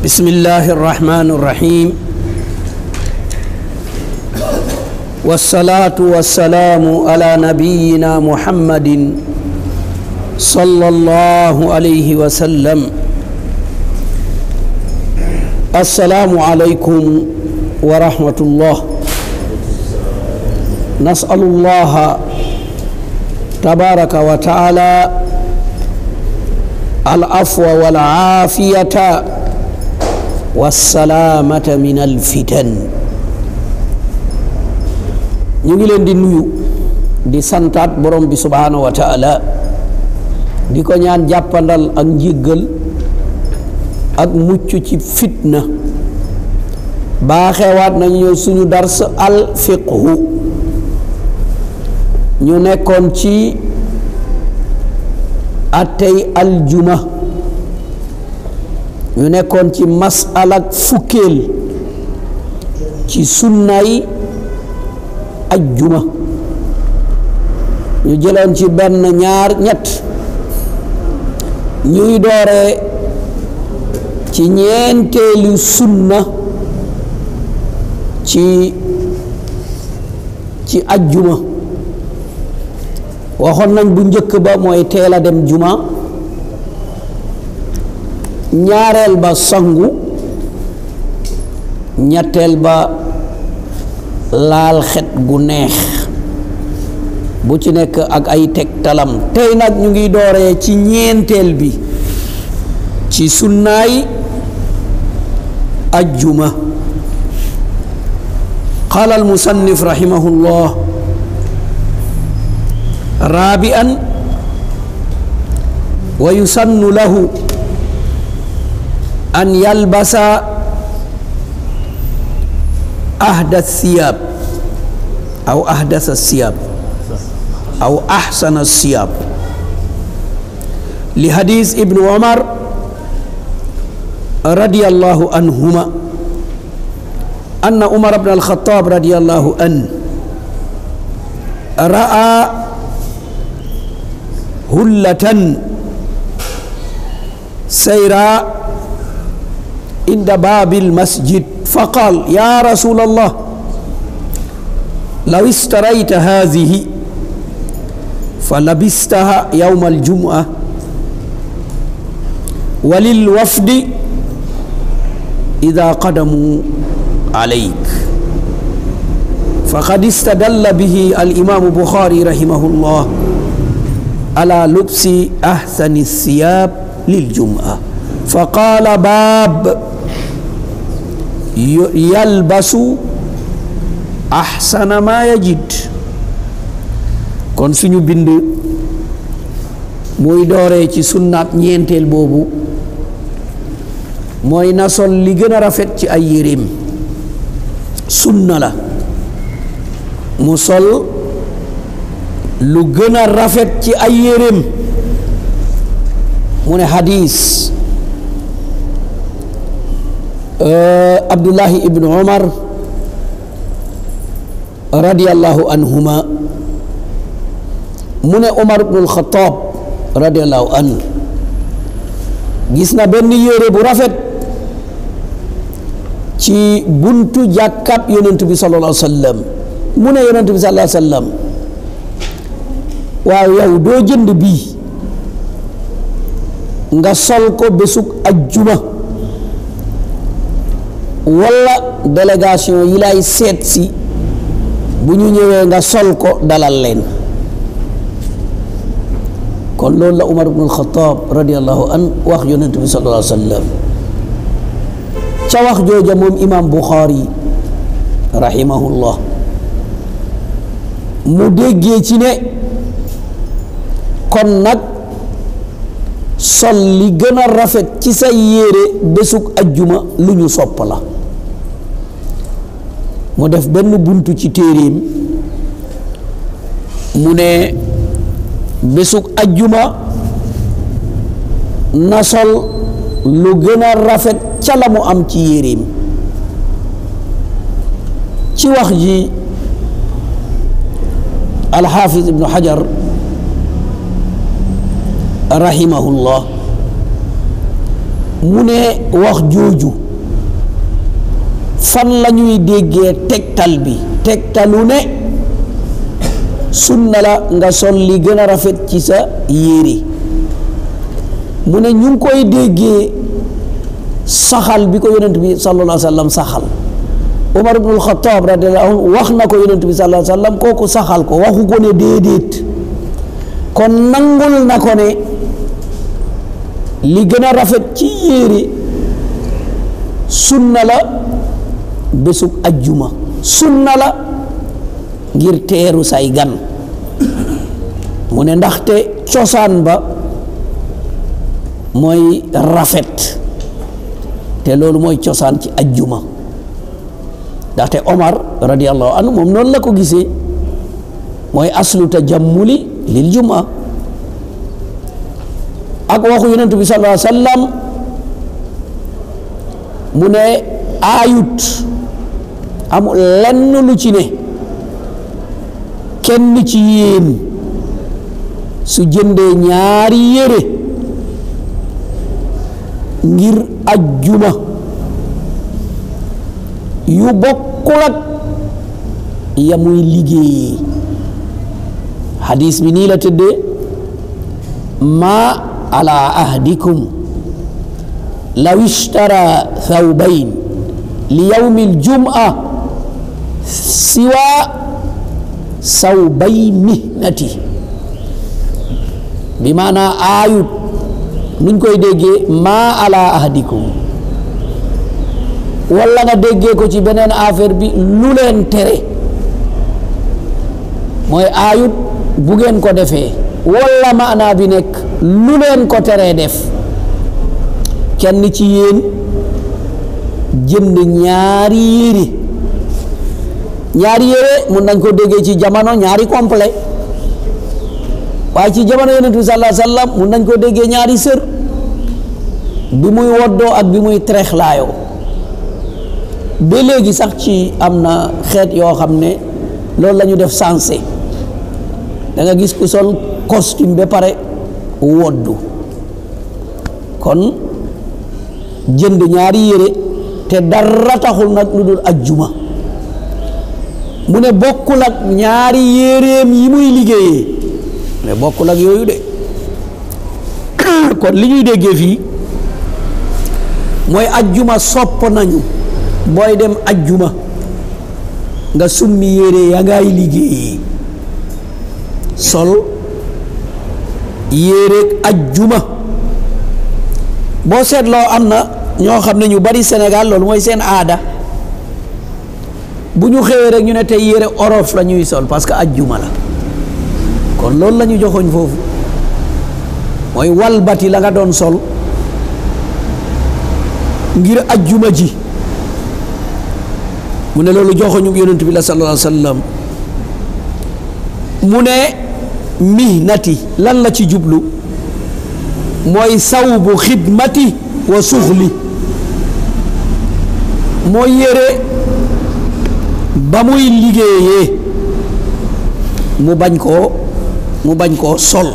بسم الله الرحمن الرحيم والصلاة والسلام على نبينا محمد صلى الله عليه وسلم السلام عليكم ورحمة الله نسأل الله تبارك وتعالى العفو والعافية والسلامة من الفتن ñu ngi leen di nuyu di santaat borom bi subhaanahu wa taala di ko ñaan jàppandal ak njéggal ak mucc ci fitna baaxewaat nañu suñu dars al fiqhu ñu nekkoon ci attey aljuma ñu nekkoon ci masalak fukkeel ci sunnay ajjuma ñu jëloon ci benn ñaar ñett ñuy dooree ci ñeenteelu sunna ci ci ajjuma waxoon nañ bu njëkk ba mooy teel a dem juma ñaareel ba sangu ñetteel ba laal xet gu neex bu ci nekk ak ay tegtalam tey nag ñu ngi dooree ci ñeenteel bi ci sunnaay ajjuma qaala almusannif rahimahullah raabi'an wa yusannu lahu an yalbasa ahda thiyab aw ahdasa thiyab aw ahsana thiyab li hadis ibnu omar radiyallahu anhuma anna umar bn alxataab radiyallahu an ra'a hullatan sayra عند باب المسجد فقال يا رسول الله لو اشتريت هذه فلبستها يوم الجمعة وللوفد إذا قدموا عليك فقد استدل به الإمام بخاري رحمه الله على لبس أحسن الثياب للجمعة فقال باب yalbasu ahsana ma yajid kon suñu bind muy dooree ci sunnaat ñeenteel boobu mooy na sol li gën a rafet ci ay yéreem sunna la mu sol lu gën a rafet ci ay yéreem mu ne hadis abdullahi ibnu omar radiallahu anhuma mu ne omar ibnu alxataab radiallahu anhu gis na benn yére bu rafet ci buntu jàkkab yonent bi sallallahu alayhi wa sallam mu ne yonent bi sallallahu alayhi wa sallam waaw yow doo jënd bii nga sol ko bésug ajjuma walla délégation yi lay seet si bu ñu ñëwee nga sol ko dalal leen kon loolu la Umar ibn al-Khattab radiallahu an wax yonent bi sallallahu alayhi wa sallam ca wax jooja moom imam Bukhari rahimahullah mu déggee ci ne kon nag sol li gën a rafet ci sa yére bésug ajjuma lu ñu sopp la mu def benn buntu ci téeréem mu ne bésug ajjuma na sol lu gën a rafet ca la mu am ci yéreem ci wax ji alxaafis ibnu xajar rahimahullah mu ne wax jooju fan la ñuy déggee tegtal bi tegtalu ne sunna la nga sol li gën a rafet ci sa yére mu ne ñu ngi koy déggee saxal bi ko yonent bi sallallahu alayhi wa sallam saxal Umar ibnul Xataab radiyallahu anhu wax na ko yonent bi sallallahu alayhi wa sallam kooku saxal ko waxu ko ne déedéet kon nangul na ko ne li gën a rafet ci yére sunna la bésub ajjuma sunna la ngir teeru say gan mu ne ndaxte cosaan ba mooy rafet te loolu mooy cosaan ci ajjuma ndaxte Omar radiallahu anhu moom noonu la ko gisee mooy aslu tajammuli lil juma ak waxu yonent bi sallallahu alayhi wa sallam mu ne aayut amul lenn lu ci ne kenn ci yéen su jëndee ñaari yére ngir ajjuma yu bokkul ak ya muy liggéeyee hadis bi nii la tëddee ma ala ahdikum law ishtara thawbayn li yawmi aljum'a siwa sawbay mihnati bi maanaa aayut nuñ koy déggee maa ala ahdikum walla nga déggee ko ci beneen affaire bi lu leen tere mooy aayut bu ngeen ko defee walla maanaa bi nekk lu leen ko teree def kenn ci yéen jënd ñaari yére ñaari yére mun nañ ko déggee ci jamono ñaari complet waaye ci jamono yonent bi sallallahu alayhi wasallam mun nañ ko déggee ñaari sër bi muy woddoo ak bi muy trexlaayoo ba léegi sax ci am na xeet yoo xam ne loolu la ñu def sensé da nga gis ku sol costume ba pare woddu kon jënd ñaari yére te dara taxul nag lu dul ajjuma mu ne bokkul ak ñaari yéreem yi muy liggéeyee mais bokkul ak yooyu de kon li ñuy déggee fii mooy ajjuma sopp nañu booy dem ajjuma nga summi yére ya ngay liggéeyee sol yére ajjuma boo seetloo am na ñoo xam ne ñu bari Sénégal loolu mooy seen aada bu ñu xëyee rek ñu ne tey yére orof la ñuy sol parce que ajjuma la kon loolu la ñu joxoñ foofu mooy walbati la nga doon sol ngir ajjuma ji mu ne loolu joxoñu yonent bi la sallallahu alayhi wa sallam mu ne mihnati lan la ci jublu mooy sawbu xidmati wa suxli mooy yére ba muy liggéeyee mu bañ koo mu bañ koo sol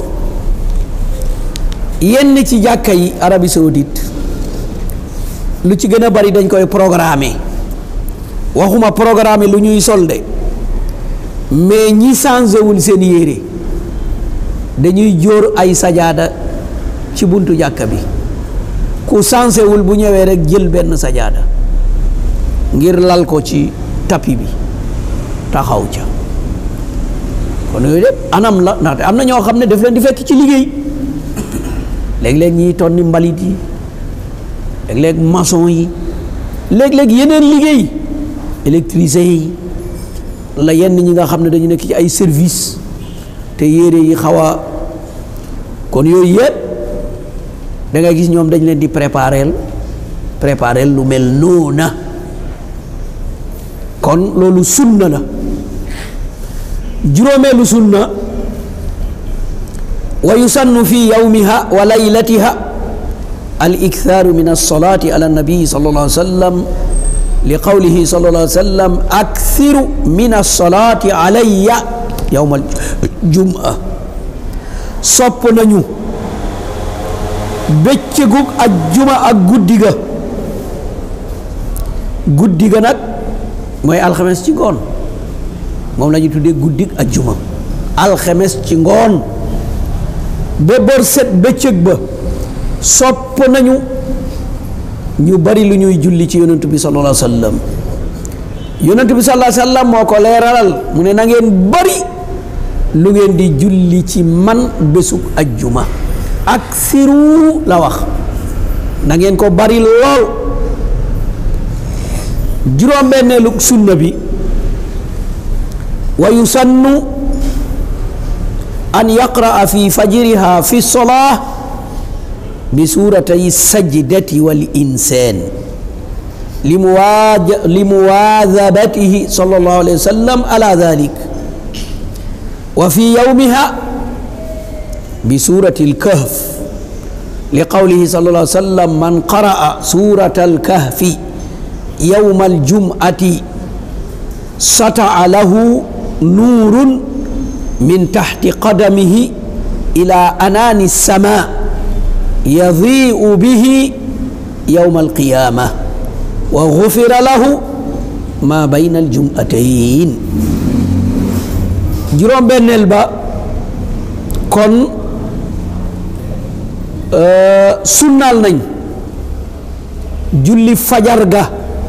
yenn ci jàkka yi Arabie Saoudite lu ci gën a bari dañ koy programmer waxuma programmer lu ñuy sol de mais ñi changé wul seen yére dañuy jóor ay sajaada ci buntu jàkka bi ku changé wul bu ñëwee rek jël benn sajaada ngir lal ko ci tapi bi taxaw ca kon yooyu lépp anam la ndaxte am na ñoo xam ne daf leen di fekk ci liggéey léeg-léeg ñiy tonni mbalit yi léeg-léeg maçon yi léeg-léeg yeneen liggéey électricien yi la yenn ñi nga xam ne dañu nekk ci ay service te yére yi xaw a kon yooyu yëpp da ngay gis ñoom dañ leen di préparer préparer lu mel noona kon loolu sunna la juróomeelu sunna wa yusannu fi yawmiha wa laylatiha al ikthaaru min alsolati ala nabii sallallahu alayhi wa sallam li qawlihi sallallahu alayhi wa sallam akthiru min alsolati alayya yawma aljum'a sopp nañu bëccëgug ajjuma ak guddi ga guddi ga nag mooy alxames ci ngoon moom la ñu tuddee guddig ajjuma alxames ci ngoon ba bër set bëccëg ba sopp nañu ñu bari lu ñuy julli ci yonent bi sallallahu alayhi wa sallam yonent bi sallallahu alayhi wa sallam moo ko leeralal mu ne na ngeen bari lu ngeen di julli ci man bésug ajjuma ak siru la wax na ngeen ko bari lool juróom-benneelu sunna bi wa yusannu an yaqraa fi fajriha fi solaa bi suuratay sajdati wal insaan limuwaadabatihi sallallahu alayhi wa sallam ala dalik wa fi yawmiha bi suurati alkahf li qawlihi sallallahu alayhi wa sallam man qaraa suurata alkahfi yawma aljum'ati sata'a lahu nuurun min taxti qadamihi ila anaani sama yadii'u bihi yawma alqiyaama wa gufira lahu ma bayna aljum'atayn juróom-benneel ba kon sunnaal nañ julli fajar ga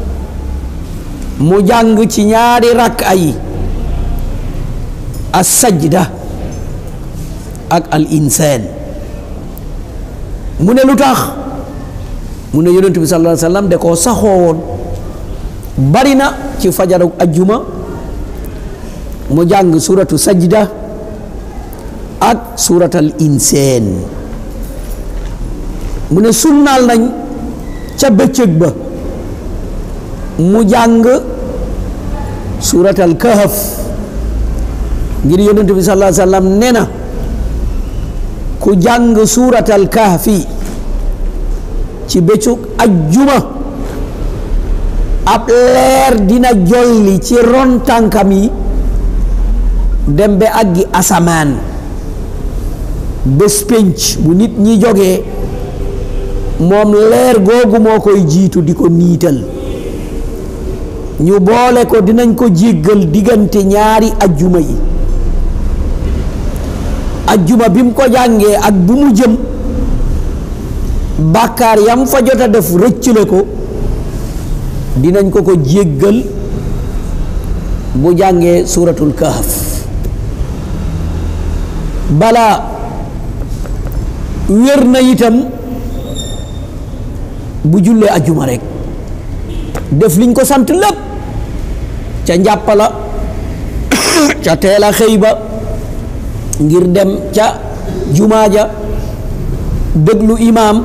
mu jàng ci ñaari rakk yi as sajda ak al insaan mu ne lu tax mu ne yonent bi sallallahu alayhi wa sallam da koo saxoo woon bari na ci fajaru ajjuma mu jàng suratu sajda ak suratal insaan mu ne sunnaal nañ ca bëccëg ba mu jàng suratal kahf ngir yonent bi sallallahu alayhi wa sallam nee na ku jàng suratal kahfi ci bëccëg ajjuma ab leer dina jolli ci ron tànkam yi dem ba àggi asamaan bés pénc bu nit ñi jógee moom leer googu moo koy jiitu di ko niital ñu boole ko dinañ ko jéggal diggante ñaari ajjuma yi ajjuma bi mu ko jàngee ak bu mu jëm bàkkaar yam fa jot a def rëccale ko dinañ ko ko jéggal bu jàngee suuratul kahf balaa wér na itam bu jullee ajjuma rek def liñ ko sant lépp ca njàppala ca teel a xëy ba ngir dem ca jumaa ja déglu imaam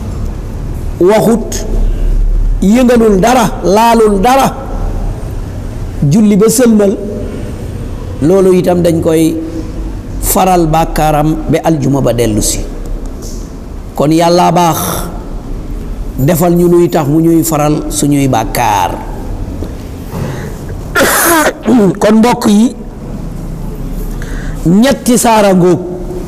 waxut yëngalul dara laalul dara julli ba sëlmal loolu itam dañ koy faral bàkkaaram ba aljuma ba dellu si kon yàlla baax defal ñu luy tax mu ñuy faral suñuy bàkkaar kon mbokk yi ñetti saara ngóog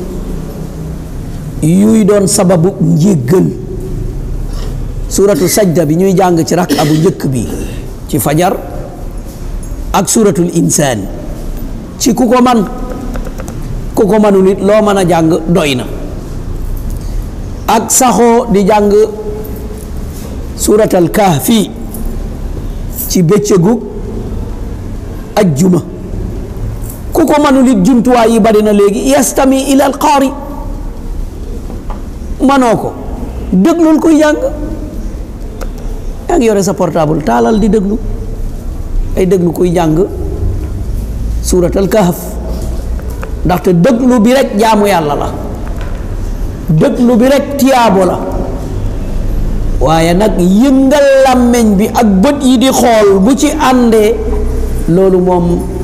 yuy doon sababu njéggal suratu sajda bi ñuy jàng ci rak abu njëkk bi ci fajar ak suratul insaan ci ku ko man ku ko manul it loo mën a jàng doy na ak saxoo di jàng suratal kahfi ci bëccëgu ajjuma ku ko manul it jumtuwaay yi bari na léegi yastami ila al qaari manoo ko déglul kuy jàng yaa ngi yore sa portable taalal di déglu ay déglu kuy jàng suuratal kahf ndaxte déglu bi rek jaamu yàlla la déglu bi rek tiyaabo la waaye nag yëngal làmmeñ bi ak bët yi di xool bu ci àndee loolu moom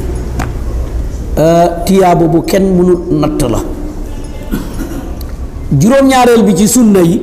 tiyaabo bu kenn mënul natt la juróom-ñaareel bi ci sunna yi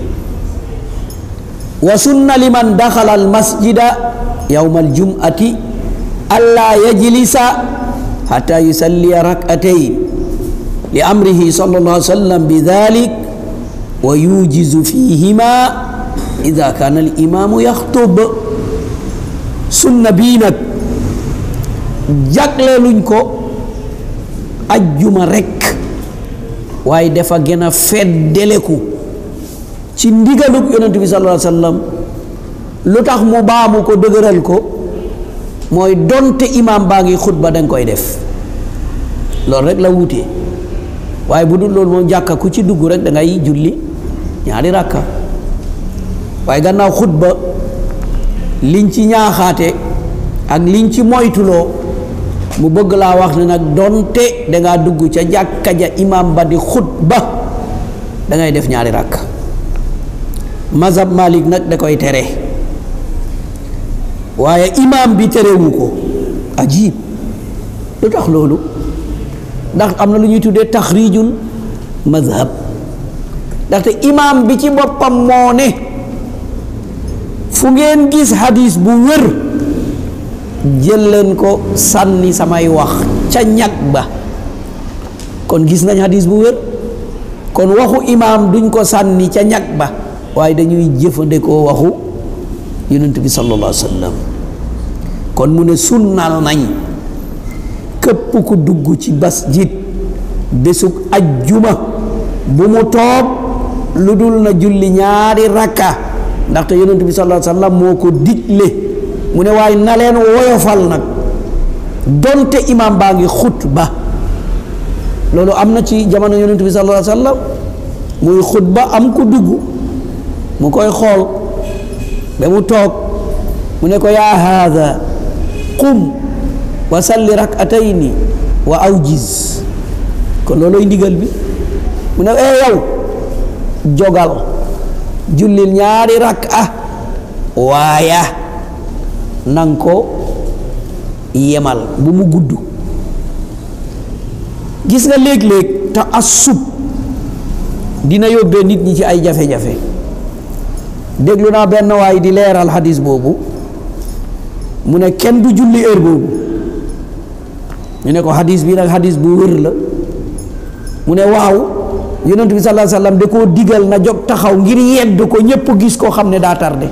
wa sunna liman daxala al masjida yawma aljum'ati alla yajlisa hatta yusalliya rak'atayn li amrihi sallallahu alayhi wa sallam bi dhalik wa yujizu fihima ida kaana al imaamu yaxtub sunna bii nag jagleeluñ ko ajjuma rekk waaye dafa gën a feddeleku ci ndigalug yonent bi sallallahu alayhi wa sallam lu tax mu baamu ko dëgëral ko mooy donte imaam baa ngi xutba danga koy def loolu rek la wuutee waaye bu dul loolu moom jàkka ku ci dugg rek da ngay julli ñaari rakka waaye gannaaw xutba liñ ci ñaaxaate ak liñ ci moytuloo mu bëgg laa wax ne nag donte dangaa dugg ca jàkka ja imaam ba di xutba da ngay def ñaari rakka mazhab Malik nag da koy tere waaye imaam bi terewu ko ajib lu tax loolu ndax am na lu ñuy tuddee taxrijul mazhab ndaxte imaam bi ci boppam moo ne fu ngeen gis hadis bu wér jël leen ko sànni samay wax ca ñag ba kon gis nañ hadis bu wér kon waxu imaam duñ ko sànni ca ñag ba waaye dañuy jëfandikoo waxu yonent bi sallallahu alayhi wa sallam kon mu ne sunnal nañ képp ku dugg ci masjid bésug ajjuma bu mu toog lu dul na julli ñaari rakka ndaxte yonent bi sallallahu alayhi wa sallam moo ko digle mu ne waaye na leen woyofal nag donte imaam baa ngi xutba loolu am na ci jamono yonent bi sallallahu alayhi wa sallam muy xutba am ku dugg mu koy xool ba mu toog mu ne ko yaa haada qum wa salli rakatayni wa awjiz kon looloy ndigal bi mu ne ee yow jogal jullil ñaari rak'a waaya nang ko yemal bu mu gudd gis nga léeg-léeg te assub dina yóbbee nit ñi ci ay jafe-jafe déglu naa benn waay di leeral hadis boobu mu ne kenn du julli heure boobu ñu ne ko hadis bi nag hadis bu wér la mu ne waaw yonent bi sallallahu alayhi wasallam da koo digal na jóg taxaw ngir yedd ko ñépp gis koo xam ne daa tardé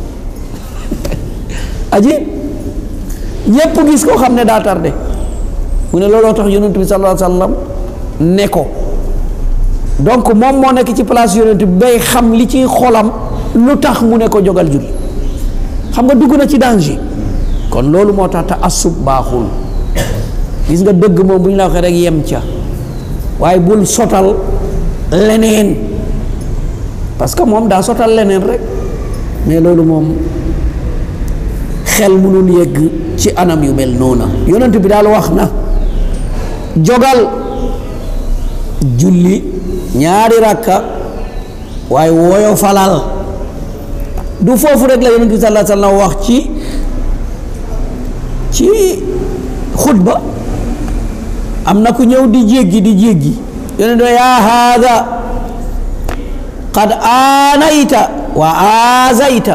aji ñépp gis koo xam ne daa tardé mu ne looloo tax yonent bi sallallahu alayhi wasallam ne ko donc moom moo nekk ci place yonent bi bay xam li ci xolam lu tax mu ne ko jógal julli xam nga dugg na ci danger kon loolu moo tax te assub baaxul gis nga dëgg moom bu ñu la waxee rek yem ca waaye bul sotal leneen parce que moom daa sotal leneen rek mais loolu moom xel mënul yegg ci anam yu mel noona yonent bi daal wax na jogal julli ñaari rakka waaye woyo falal du foofu rek la yonent bi sallallahu alayhi wasallam wax ci ci xutba am na ku ñëw di jéggi di jéggi yonent bi yaa haada qad aanayta wa aazayta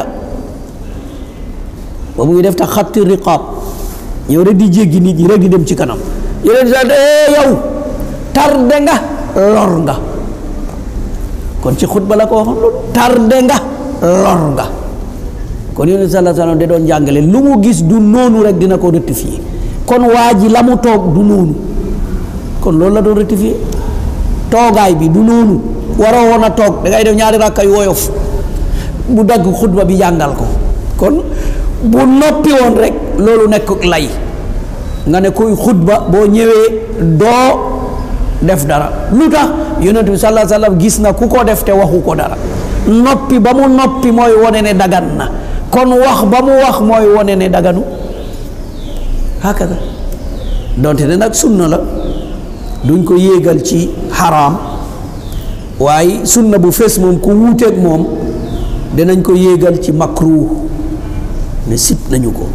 ba muy def ta xatti riqaab ñëw rek di jéggi nit ñi rek di dem ci kanam yonent bi ee yow tarde nga lor nga kon ci xutba la ko waxoon loolu tarde nga lor nga kon yonent sallallahu alayhi wasallam da doon jàngale lu mu gis du noonu rek dina ko rectifier kon waa ji la mu toog du noonu kon loolu la doon rectifier toogaay bi du noonu waroo woon a toog da ngay def ñaari rakka yu woyof bu dagg xutba bi jàngal ko kon bu noppi woon rek loolu nekk lay nga ne kuy xutba boo ñëwee doo def dara lu tax yonent bi sallallahu alayhi wasallam gis na ku ko def te waxu ko dara noppi ba mu noppi mooy wone ne dagan na kon wax ba mu wax mooy wone ne daganu hakaza donte ne nag sunna la duñ ko yéegal ci xaraam waaye sunna bu fees moom ku wuuteeg moom dinañ ko yéegal ci makruh ne sib nañu ko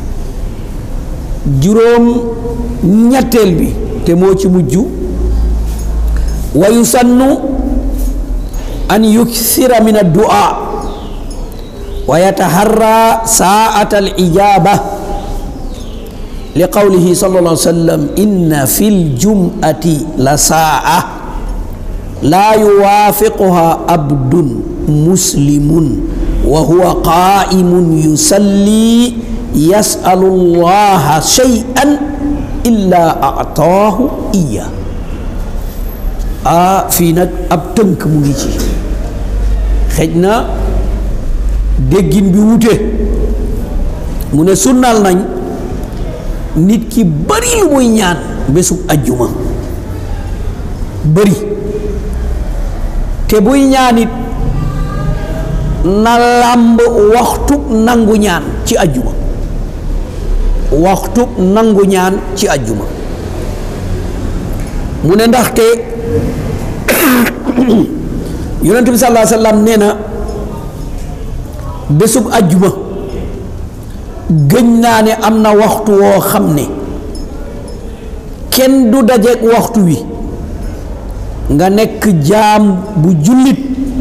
juróom ñetteel bi te moo ci mujj wa yusannu an yuksira min addu'a wa yataharra saa'ata al-ijaba li qawlihi sallallahu alayhi wa sallam inna fil jum'ati la saa'a laa yuwaafiquha abdun muslimun wa huwa qaimun yusalli yasalu llaha shay'an illa ataahu iya ah fii nag ab tënk mu ngi ci xëj na déggin bi wute mu ne sunnal nañ nit ki bari lu muy ñaan bésub ajjuma bari te buy ñaanit na làmb waxtu nangu ñaan ci ajjuma waxtu nangu ñaan ci ajjuma mu ne ndaxte yonent bi sallallahu alayhi wa sallam nee na bésub ajjuma gëñ naa ne am na waxtu woo xam ne kenn du dajeek waxtu wi nga nekk jaam bu jullit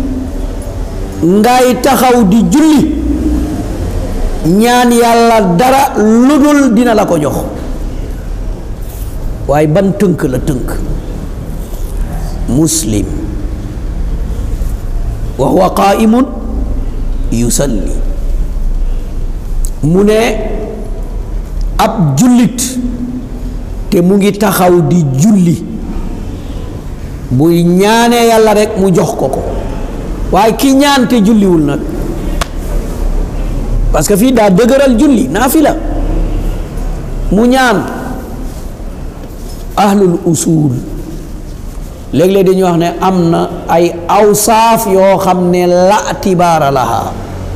ngay taxaw di julli ñaan yàlla dara lu dul dina la ko jox waaye ban tënk la tënk muslim wa huwa qaimun yusalli mu ne ab jullit te mu ngi taxaw di julli buy ñaanee yàlla rekk mu jox ko ko waaye ki ñaan te julliwul nag parce que fii daa dëgëral julli naafila mu ñaan ahlul usul léeg-léeg dañuy wax ne am na ay awsaaf yoo xam ne la tibaara laha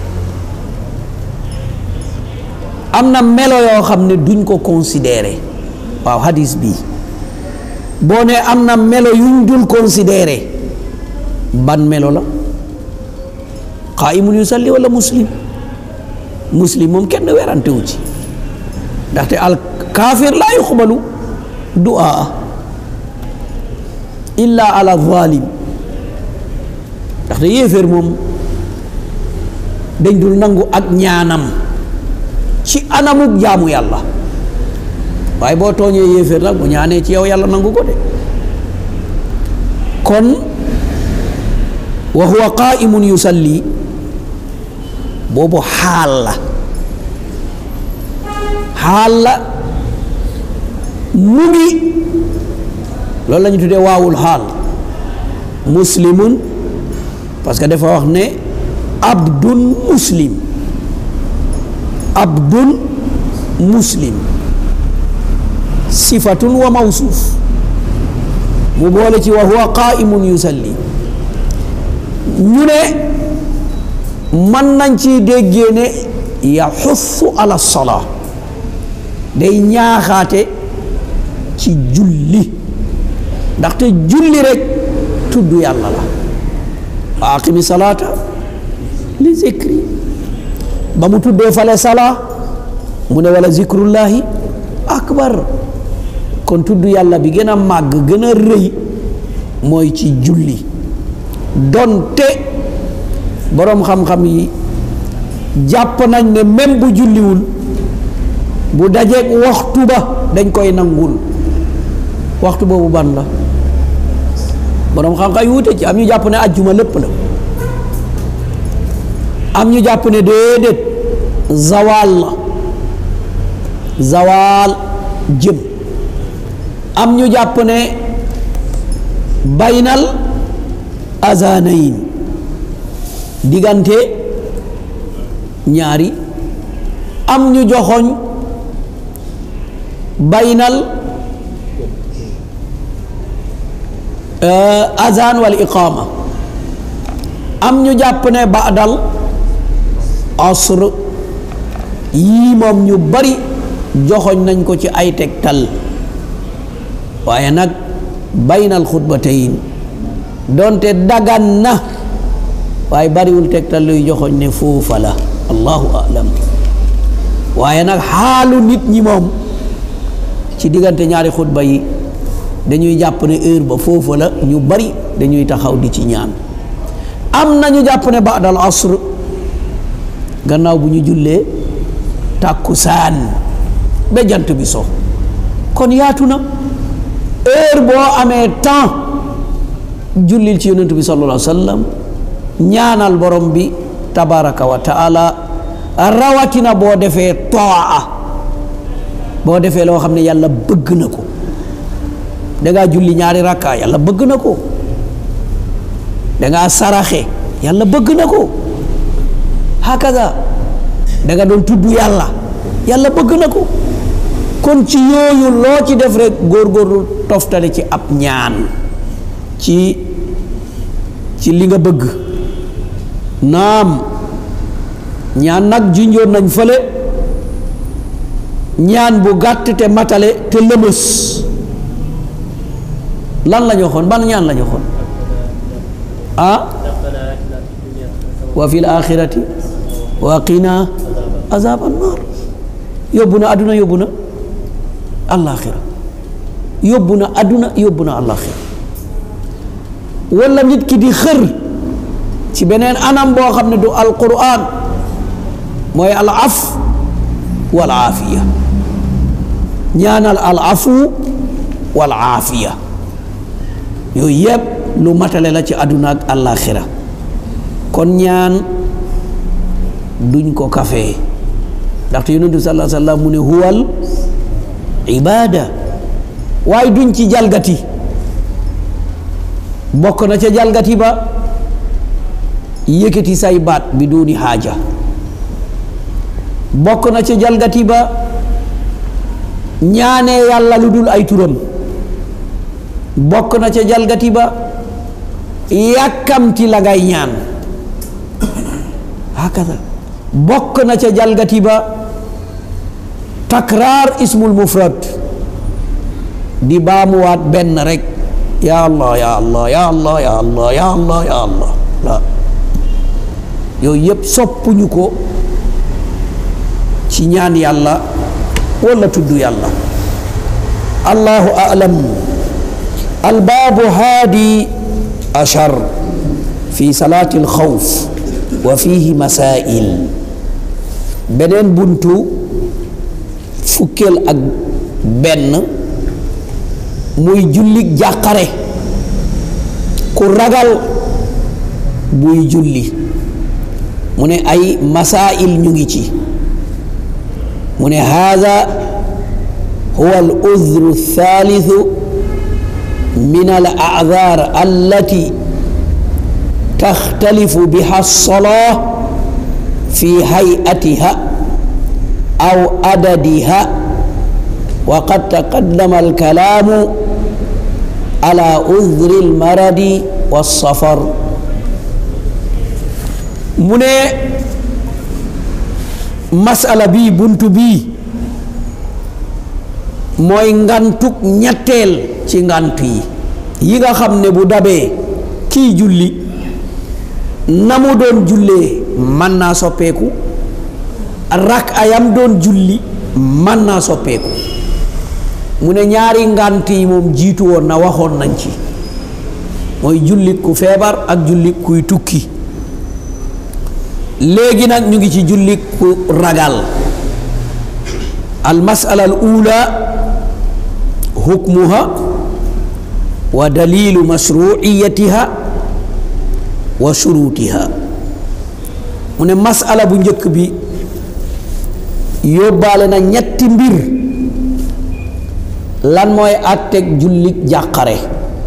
am na melo yoo xam ne duñ ko considéré waaw hadis bi boo ne am na melo yuñ dul considéré ban melo la qaa'imun yusalli wala muslim muslim moom kenn werante wu ci ndaxte al kaafir laa yuqbalu du'a illa ala zalim ndaxte yéeféer moom dañ dul nangu ak ñaanam ci anamuk jaamu yàlla waaye boo tooñee yéeféer nag bu ñaanee ci yow yàlla nangu ko de kon wa huwa qaimun yusalli boobu xaal la xaal la mu ngi loolu la ñu tuddee waawul xaal muslimun parce que dafa wax ne abdun muslim abdun muslim sifatun wa mawsuuf mu boole ci wa huwa qaimun yusalli ñu ne mën nañ ci déggee ne yaxussu ala salaa day ñaaxaate ci julli ndaxte julli rek tudd yàlla la aqimi salaata li zikri ba mu tuddee fale salaa mu ne wala zikrullahi akbar kon tudd yàlla bi gën a màgg gën a rëy mooy ci julli donte boroom xam-xam yi jàpp nañ ne même bu julliwul bu dajeeg waxtu ba dañ koy nangul waxtu boobu ban la boroom xam-xam yi wute ci am ñu jàpp ne ajjuma lépp la am ñu jàpp ne déedéet zawaal la zawaal jëm am ñu jàpp ne baynal azanayin diggante ñaari am ñu joxoñ baynal azan wal iqama am ñu jàpp ne baadal asr yii moom ñu bari joxoñ nañ ko ci ay tegtal waaye nag baynal xutbatayn doonte dagan na waaye bariwul tegtal luy joxoñ ne foofa la allahu alam waaye nag xaalu nit ñi moom ci diggante ñaari xutba yi dañuy jàpp ne heure ba foofa la ñu bari dañuy taxaw di ci ñaan am na ñu jàpp ne baadal asr gannaaw bu ñu jullee tàkkusaan ba jant bi so kon yaatu na heure boo amee temps jullil ci yonentu bi sallallahu alayhi wa sallam ñaanal borom bi tabaraka wa taala rawatina boo defee toa boo defee loo xam ne yàlla bëgg na ko dangaa julli ñaari rakka yàlla bëgg na ko dangaa saraxe yàlla bëgg na ko hakaza danga doon tudd yàlla yàlla bëgg na ko kon ci yooyu loo ci def rek góorgóorlu toftale ci ab ñaan ci ci li nga bëgg naam ñaan nag junjoon nañ fële ñaan bu gàtt te matale te lëmës lan la ñu waxoon ban ñaan la ñu waxoon ah wa fil axirati wa qina azab annar yóbbu na àdduna yóbbu na àllaaxira yóbbu na àdduna yóbbu na àllaaxira wala nit ki di xër ci beneen anam boo xam ne du alquran mooy al af wal aafiya ñaanal al afu wal aafiya yooyu yëpp lu matale la ci àdduna ak àllaaxira kon ñaan duñ ko kafee ndaxte yonent bi sallallahu alayhi wa sallam mu ne huwal ibaada waaye duñ ci jalgati bokk na ca jalgati ba yëkkati say baat bi duuni xaaja bokk na ca jalgati ba ñaanee yàlla lu dul ay turam bokk na ca jalgati ba yàkkamti la ngay ñaan hakaza bokk na ca jalgati ba takraar ismul mufrad di baamuwaat benn rek ya allah ya allah ya allah ya allah ya allah ya allah la yooyu yëpp soppuñu ko ci ñaan yàlla wala tudd yàlla allahu alam albaabu haadi ashar fi salaati alxawf wa fihi masail beneen buntu fukkeel ak benn muy julli jàqare ku ragal buy julli mu ne ay masail ñu ngi ci mu ne haada huwa al udhru thalithu min al a'dhar allati تختلف بها الصلاة في هيئتها أو عددها وقد تقدم الكلام على عذر المرض والسفر من مسألة بي بنت بي mooy ngantuk ñetteel ci ngant yi yi nga xam ne bu dabee kii julli na mu doon jullee mën naa soppeeku rak ayam doon julli mën naa soppeeku mu ne ñaari ngànt yi moom jiitu woon na waxoon nañ ci mooy jullit ku feebar ak jullit kuy tukki léegi nag ñu ngi ci jullit ku ragal al masala al ula hukmuha wa dalilu mashruiyatiha wa shurutiha mu ne masala bu njëkk bi yóbbaale na ñetti mbir lan mooy àtteeg jullit jàqare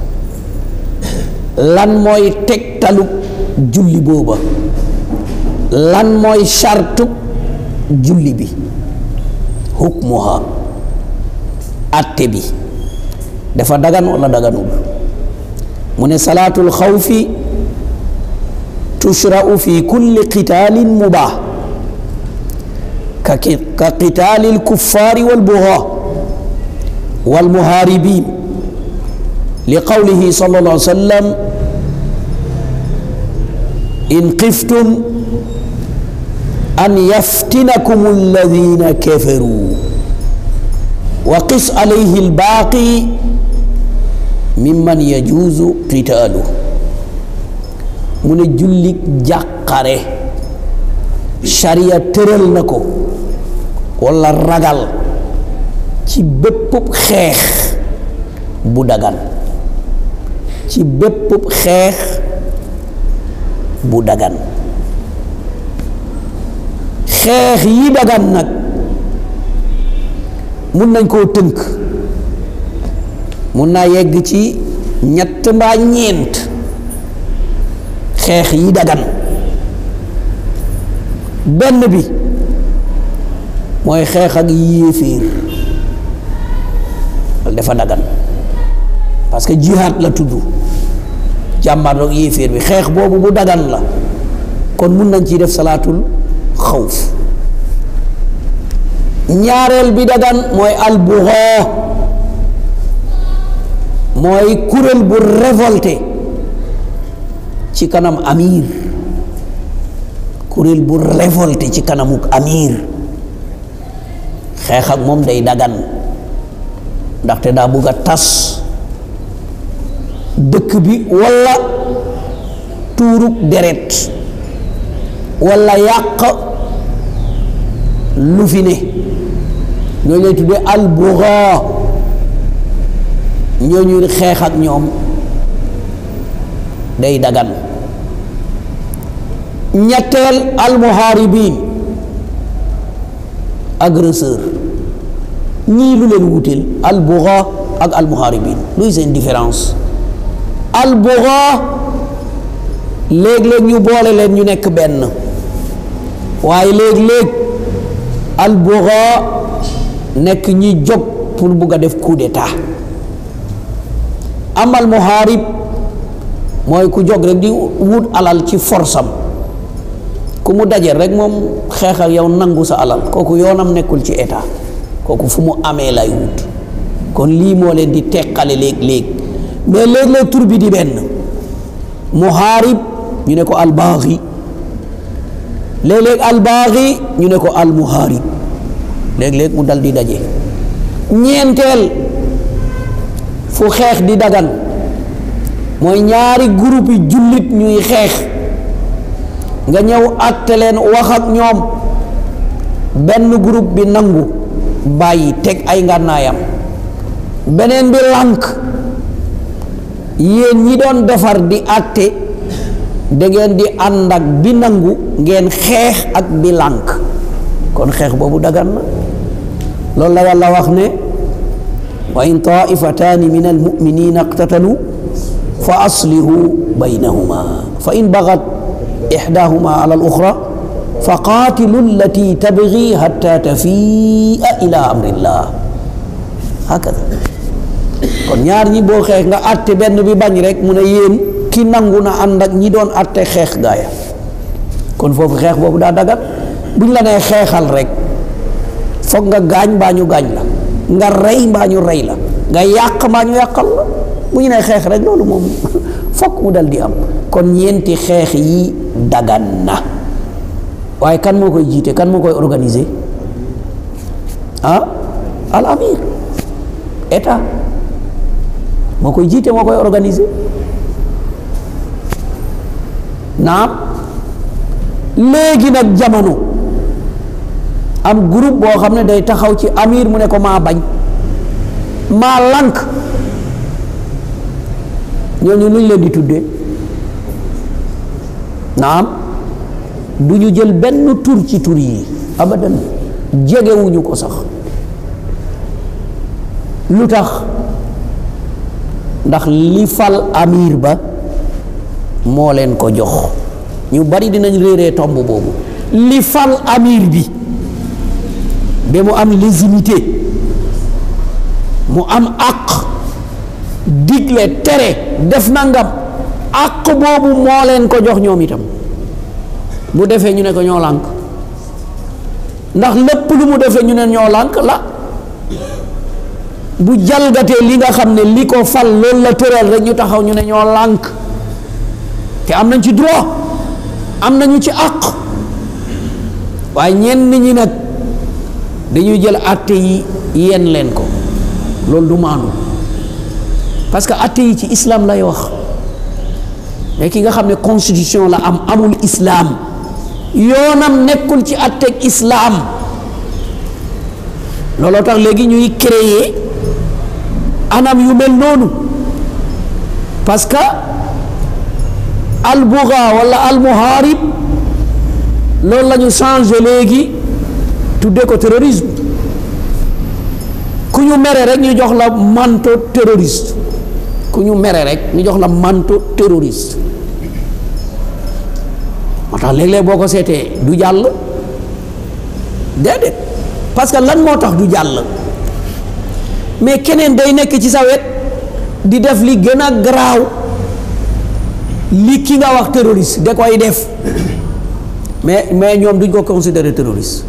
lan mooy tegtalu julli booba lan mooy sartu julli bi hukmuha àtte bi dafa dagan wala daganul mu ne salaatul xawfi tushra'u fi kulli qitaalin mubaax ka ka qitaali lkuffaari walbugaa walmuhaaribiin li qawlihi sallallahu alayhi wa sallam in xiftum an yaftinakum alladina kafaru wa qis alayhi albaaqi mimman yajuuzu qitaalu mu ne jullit jàqare sariya tëral na ko walla ragal ci bépp xeex bu dagan ci bépp xeex bu dagan xeex yi dagan nag mun nañ koo tënk mun naa yegg ci ñett mbaa ñeent xeex yi dagan benn bi mooy xeex ak yéeféer walla dafa dagan parce que jihaad la tudd jàmbaarloog yéeféer bi xeex boobu bu dagan la kon mun nañ ciy def salaatul xawf ñaareel bi dagan mooy albuxoo mooy kuréel bu révolté ci kanam amir kuréel bu révolté ci kanamuk amir xeex ak moom day dagan ndaxte daa bugg a tas dëkk bi walla tuuruk deret walla yàq lu fi ne ñooñu lay tuddee albugaa ñooñu xeex ak ñoom day dagan ñetteel almuhaaribin agresseur ñii lu leen wuteel albugaa ak almuhaaribin luy seen différence albugaa léeg-léeg ñu boole leen ñu nekk benn waaye léeg-léeg albugaa nekk ñi jóg pour bugg a def coup d'état amal muhaarib mooy ku jóg rek di wut alal ci forsam ku mu dajeel rek moom xeex ak yow nangu sa alal kooku yoonam nekkul ci état kooku fu mu amee lay wut kon lii moo leen di teqale léeg-léeg mais léeg-léeg tur bi di benn muhaarib ñu ne ko albaaxi léeg-léeg albaaxi ñu ne ko almuhaarib léeg-léeg mu dal di daje ñeenteel fu xeex di dagan mooy ñaari groupe yi jullit ñuy xeex nga ñëw àtte leen wax ak ñoom benn groupe bi nangu bàyyi teg ay ngànnaayam beneen bi lànk yéen ñi doon defar di àtte da ngeen di ànd ak bi nangu ngeen xeex ak bi lànk kon xeex boobu dagan na loolu la yàlla wax ne wa in taifataani min almuminina iqtatalu fa aslihu baynahuma fa in bagat ixdahuma ala aluxra fa qaatilu allati tabgi hatta tafiia ila amrillah hakada kon ñaar ñi boo xeex nga àtte benn bi bañ rek mu ne yéen ki nangu na ànd ak ñi doon àtte xeex gaaya kon foofu xeex boobu daa dagat buñ la nee xeexal rek foog nga gaañ mbaa ñu gaañ la nga rey mbaa ñu rey la nga yàq mbaa ñu yàqal la bu ñu nee xeex rek loolu moom fokk mu dal di am kon ñeenti xeex yi dagan na waaye kan moo koy jiite kan moo koy organiser ah al amir état moo koy jiite moo koy organiser naam léegi nag jamono am groupe boo xam ne day taxaw ci amir mu ne ko maa bañ maa lànk ñooñu luñ leen di tuddee naam du ñu jël benn tur ci tur yi abadan jegewuñu ko sax lu tax ndax li fal amir ba moo leen ko jox ñu bari dinañ réeree tomb boobu li fal amir bi ba mu am légitimité mu am àq digle tere def nangam àq boobu moo leen ko jox ñoom itam bu defee ñu ne ko ñoo lànk ndax lépp lu mu defee ñu ne ñoo lànk la bu jalgatee li nga xam ne li ko fal loolu la tëral rek ñu taxaw ñu ne ñoo lànk te am nañ ci droit am nañu ci àq waaye ñenn ñi nag dañuy jël àtte yi yenn leen ko loolu du maanu parce que àtte yi ci islam lay wax mais ki nga xam ne constitution la am amul islam yoonam nekkul ci àtteeg islam looloo tax léegi ñuy créer anam yu mel noonu parce que albuga wala almuharib loolu la ñu changé léegi tuddee ko terrorisme ku ñu mere rek ñu jox la manteau terroriste ku ñu mere rek ñu jox la manteau terroriste moo tax léeg-léeg boo ko seetee du jàll déedéet parce que lan moo tax du jàll mais keneen day nekk ci sa wet di def li gën a garaaw li ki nga wax terroriste da koy def mais mais ñoom duñ ko considérer terroriste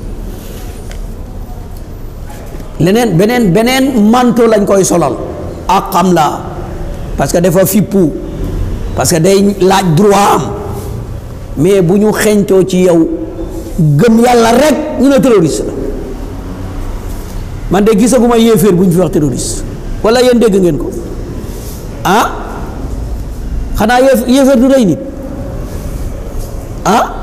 leneen beneen beneen manteau lañ koy solal ak xam la parce que dafa fippu parce que day laaj droit am mais bu ñu xeñtoo ci yow gëm yàlla rek ñu ne terroriste la man de gisaguma yéeféer bu ñu fi wax terroriste wala yéen dégg ngeen ko ah xanaa yéef yéeféer du rey nit ah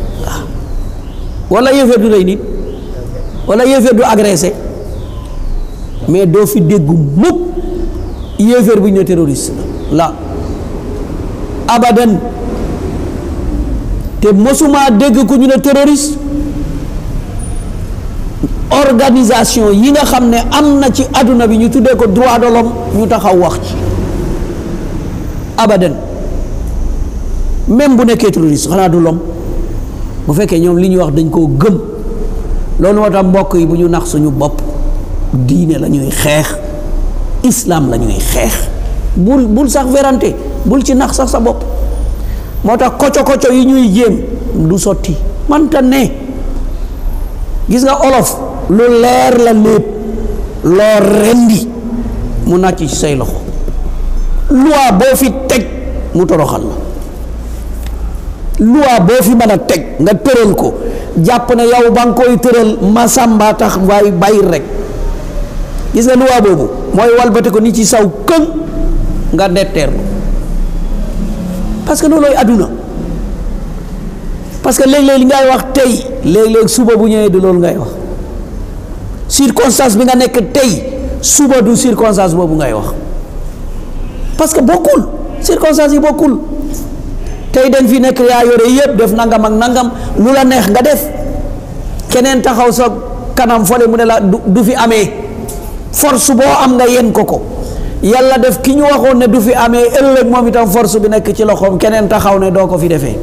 wala yéeféer du rey nit wala yéeféer du agressé mais doo fi dégg mukk yéeféer bu ñu ne terroriste la abadan te mosuma dégg ku ñu ne terroriste organisation yi nga xam ne am na ci àdduna bi ñu tuddee ko droit de l'homme ñu taxaw wax ci abadan même bu nekkee terroriste xanaa du l'homme bu fekkee ñoom li ñuy wax dañ koo gëm loolu moo tax mbokk yi bu ñu nax suñu bopp diine la ñuy xeex islam la ñuy xeex bul bul sax werante bul ci nax sax sa bopp moo tax koco koco yi ñuy jéem du sotti manta ne gis nga olof lu leer la lépp loo rendi mu nàcc ci say loxo loi boo fi teg mu toroxal la loi boo fi mën a teg nga tëral ko jàpp ne yow ba nga koy tëral masamba tax waaye bàyyi rek gis nga loi boobu mooy walbate ko ni ci saw këŋ nga detteerlu parce que loolooy àdduna parce que léeg-léeg li ngay wax tey léeg-léeg suba bu ñëwee du loolu ngay wax circonstance bi nga nekk tey suba du circonstance boobu ngay wax parce que bokkul circonstance yi bokkul tey dañ fi nekk yaa yore yëpp def nangam ak nangam lu la neex nga def keneen taxaw sa kanam fole mu ne la du du fi amee force boo am nga yen ko ko yàlla def ki ñu waxoon ne du fi amee ëllëg moom itam force bi nekk ci loxoom keneen taxaw ne doo ko fi defee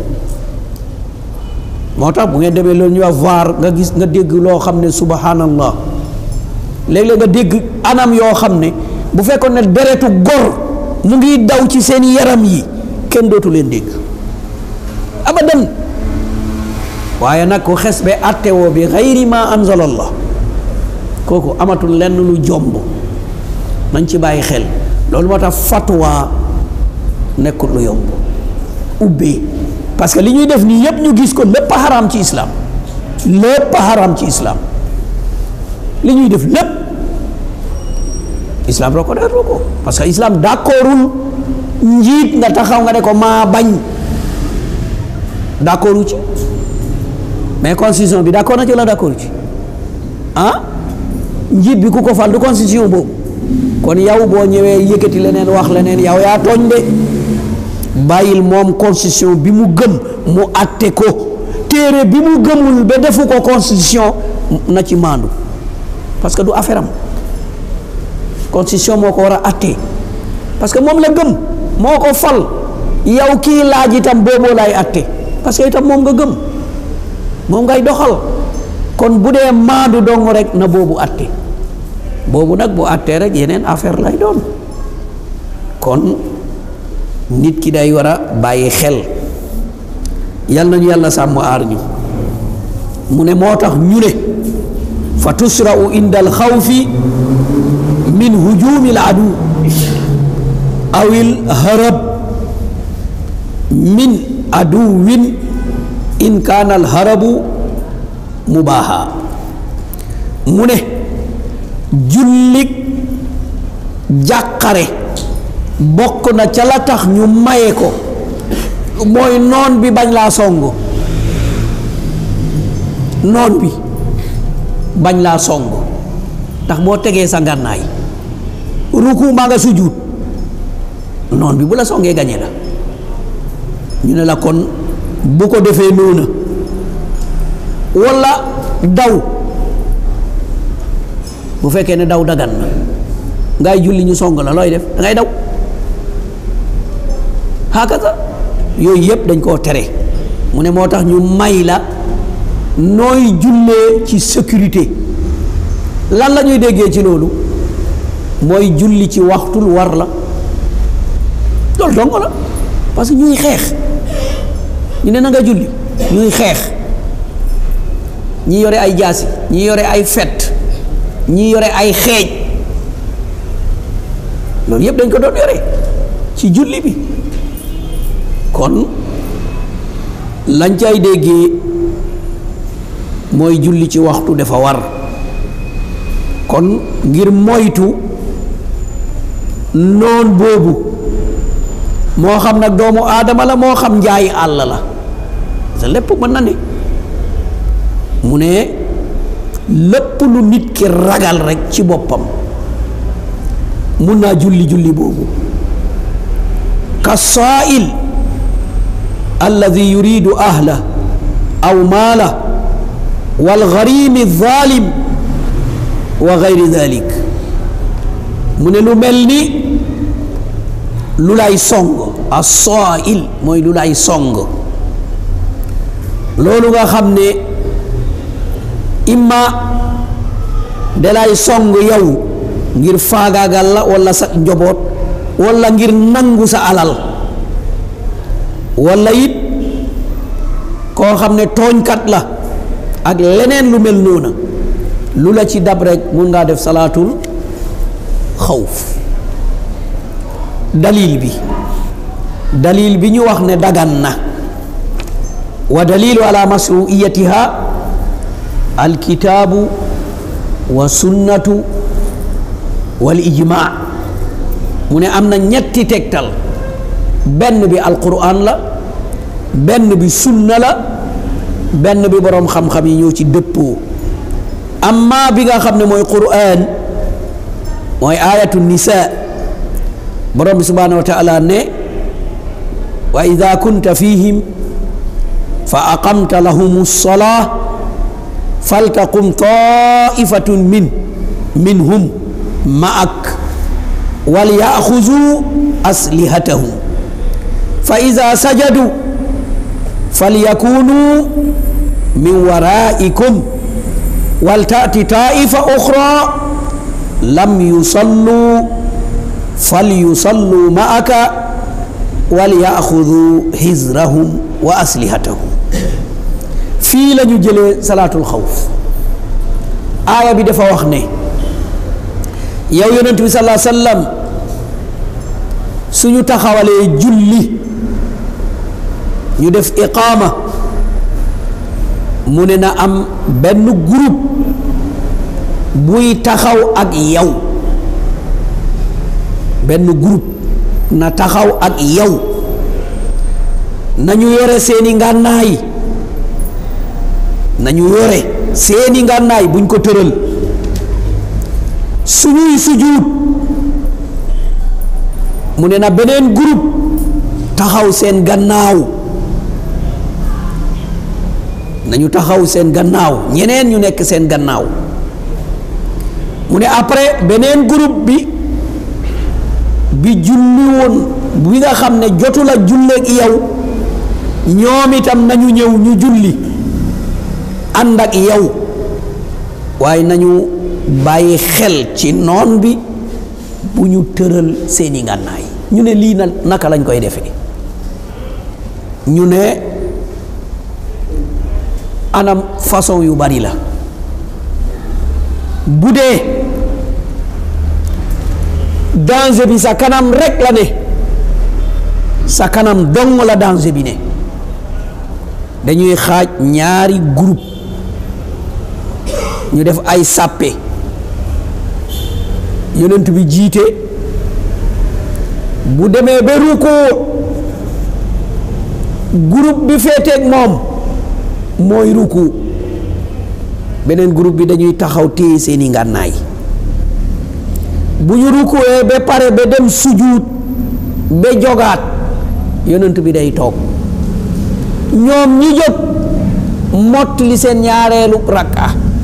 moo tax bu ngeen demee loolu ñuy wax vaar nga gis nga dégg loo xam ne subhanallah léeg-léeg nga dégg anam yoo xam ne bu fekkoon ne deretu gor mu ngi daw ci seen yaram yi kenn dootu leen dégg abadan waaye nag ku xes be attewoo bi xayri ma anzalallah kooku amatul lenn lu jomb nañ ci bàyyi xel loolu moo tax fatwa nekkul lu yomb ubbee parce que li ñuy def nii yépp ñu gis ko lépp a xaraam ci islam lépp a xaraam ci islam li ñuy def lépp islam reconnaître ko parce que islam d'accordul njiit nga taxaw nga ne ko maa bañ d'accordu ci mais constitution bi d'accord na ci la d'accord ci ah njiit bi ku ko fal du constitution boobu kon yow boo ñëwee yëkkati leneen wax leneen yow yaa tooñ de bàyyil moom constitution bi mu gëm mu àtte ko téere bi mu gëmul ba defu ko constitution na ci maandu parce que du affaire am constitution moo ko war a àtte parce que moom la gëm moo ko fal yow kii laaj itam booboo lay àtte parce que itam moom nga gëm moom ngay doxal kon bu dee maandu dong rek na boobu àtte boobu nag bu àttee rek yeneen affaire lay doon kon nit ki day war a bàyyi xel yal nañu yàlla sàmm aar ñu mu ne moo tax ñu ne fa tusra'u inda al xawfi min hujumi al adu awil harab min aduwin in kaana al harabu mubaaha mu ne jullik jàqare bokk na ca la tax ñu maye ko mooy noon bi bañ laa song noon bi bañ laa song ndax boo tegee sa ngànnaay ruku maa nga sujjuut noon bi bu la songee gañe la ñu ne la kon bu ko defee noona walla daw bu fekkee ne daw dagan na ngay julli ñu song la looy def da ngay daw hakaza yooyu yëpp dañ koo tere mu ne moo tax ñu may la nooy jullee ci sécurité lan la ñuy déggee ci loolu mooy julli ci waxtul war la loolu dong la parce que ñuy xeex ñu ne na nga julli ñuy xeex ñi yore ay jaasi ñi yore ay fet ñi yore ay xeej loolu yëpp dañ ko doon yore ci julli bi kon lañ cay déggee mooy julli ci waxtu dafa war kon ngir moytu noon boobu moo xam nag doomu aadama la moo xam njaayi àll la sa lépp mën na ne mu ne lépp lu nit ki ragal rekk ci boppam mun naa julli julli boobu ka saail alladi yuridu ahla aw maala walgarimi zalim wa gayri dalik mu ne lu mel ni lu lay song a saail mooy lu lay song loolu nga xam ne imma dalay song yow ngir faagaagal la walla sa njaboot walla ngir nangu sa alal walla it koo xam ne tooñkat la ak leneen lu mel noona lu la ci dab rek mun ngaa def salaatul xawf dalil bi dalil bi ñu wax ne dagan na wa dalilu ala masruiyatiha alkitaabu wa sunnatu wal ijmaa mu ne am na ñetti tegtal benn bi alquran la benn bi sunna la benn bi boroom xam-xam yi ñoo ci dëppoo amma bi nga xam ne mooy quran mooy ayatu nisa borom bi subhanahu wa taala ne wa ida kunta fihim fa aqamta lahum lsolaa faltaqum taifatun min minhum maak walyaxuzu aslihatahum fa ida sajadu falyakunu min waraikum waltati taifa oxra lam yusallu falyusallu maaka walyaxudu hizrahum wa aslihatahum fii la ñu jëlee salaatul xawf aaya bi dafa wax ne yow yonent bi salaa sallam suñu taxawalee julli ñu def iqaama mu ne na am benn groupe buy taxaw ak yow benn groupe na taxaw ak yow nañu yore seeni ngànnaay nañu yore seeni ngànnaay buñ ko tëral suñuy sujuut mu ne na beneen groupe taxaw seen gannaaw nañu taxaw seen gannaaw ñeneen ñu nekk seen gannaaw mu ne après beneen groupe bi bi julli woon bi nga xam ne jotu la julleeg yow ñoom itam nañu ñëw ñu julli ànd ak yow waaye nañu bàyyi xel ci noon bi bu ñu tëral seeni ngànnaay ñu ne lii na naka lañ koy defee ñu ne anam façon yu bari la bu dee danger bi sa kanam rek la ne sa kanam dong la danger bi ne dañuy xaaj ñaari groupe ñu def ay sàppe yonent bi jiite bu demee ba rukkoo groupe bi féeteeg moom mooy ruku beneen groupe bi dañuy taxaw téye seeni ngànnaay bu ñu rukuwee ba pare ba dem sujuut ba jogaat yonent bi day toog ñoom ñi jóg mott li seen ñaareelu rakka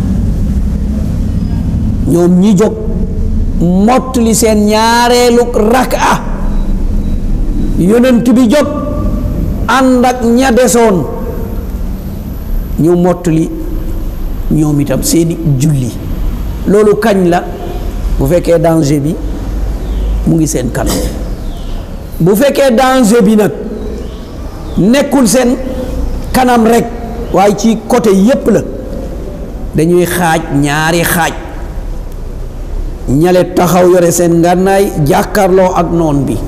ñoom ñi jóg mott li seen ñaareelu rakka yonent bi jóg ànd ak ña desoon ñu mott li ñoom itam seeni julli loolu kañ la bu fekkee danger bi mu ngi seen kanam bu fekkee danger bi nag nekkul seen kanam rek waaye ci côté yépp la dañuy xaaj ñaari xaaj ñale taxaw yore seen ngànnaay jàkkarloo ak noon bi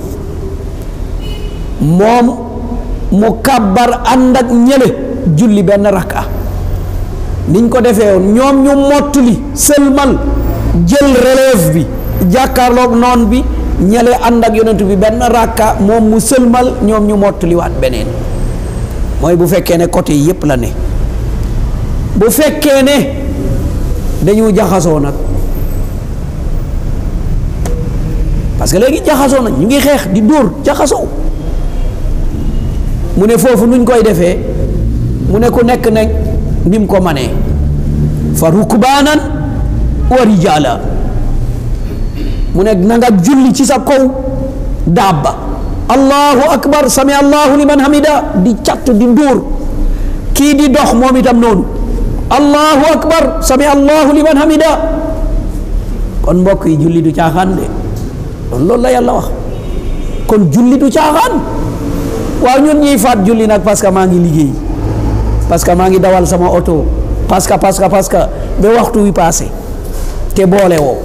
moom mu kàbbar ànd ak ñële julli benn rakka niñ ko defee woon ñoom ñu mottali sëlmal jël relève bi jàkkaarloog noon bi ñale ànd ak yonent bi benn rakka moom mu sëlmal ñoom ñu mottaliwaat beneen mooy bu fekkee ne côté yépp la ne bu fekkee ne dañu jaxasoo nag parce que léegi jaxasoo nag ñu ngi xeex di dóor jaxasoo mu ne foofu nuñ koy defee mu ne ku nekk ne ni mu ko manee fa rukbaanan wa rijaala mu ne na nga julli ci sa kaw dabba allahu akbar sami allahu liman hamida di catt di ndóor kii di dox moom itam noonu allahu akbar sami allahu liman hamida kon mbokk yi julli du caaxaan de kon loolu la yàlla wax kon julli du caaxaan waaw ñun ñuy faat julli nag parce que maa ngi liggéey parce que maa ngi dawal sama oto parce que parce que parce que ba waxtu wi passé te boole woo